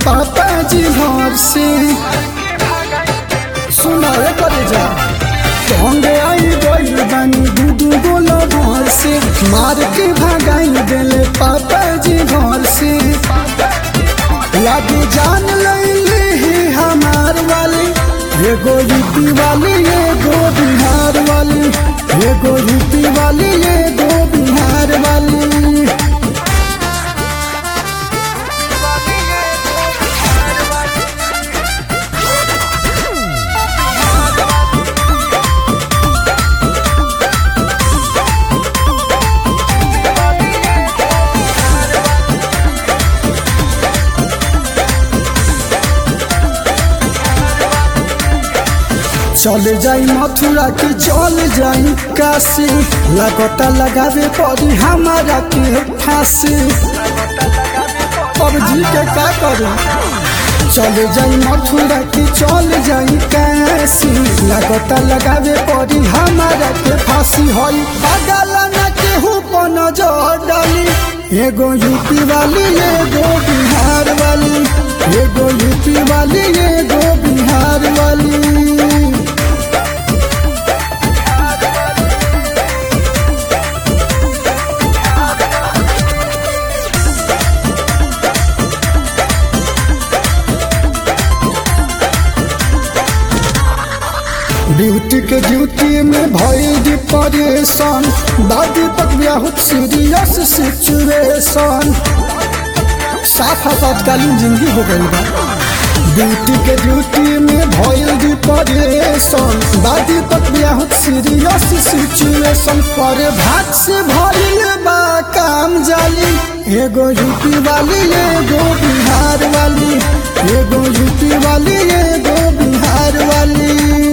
पापा जी घर से सुनाए करे जा होंगे आई गई बानी दूधू गोला घर से मार के भगाई देले पापा जी घर से लागे जान लैले ही हमार वाली एगो यूपी वाली एगो बिहार वाली एगो यूपी वाली एगो बिहार वाली चले जाई मथुरा के चल जाई काशी लगता लगावे पड़ी हमारा के फांसी अब जी के का करे चले जाई मथुरा के चल जाई काशी लगता लगावे पड़ी हमारा के फांसी होई बगल न केहू पर नजर डाली एगो यूपी वाली एगो बिहार वाली एगो यूपी वाली एगो बिहार वाली ब्यूटी के ड्यूटी में भइल डिप्रेशन दादी तक बहुत सीरियस सिचुएशन साफ आपातकालीन जिंदगी हो गई बा ब्यूटी के ड्यूटी में भइल डिप्रेशन दादी तक बहुत सीरियस सिचुएशन पर भाग से भइल बा काम जाली एगो यूपी वाली एगो बिहार वाली एगो यूपी वाली एगो बिहार वाली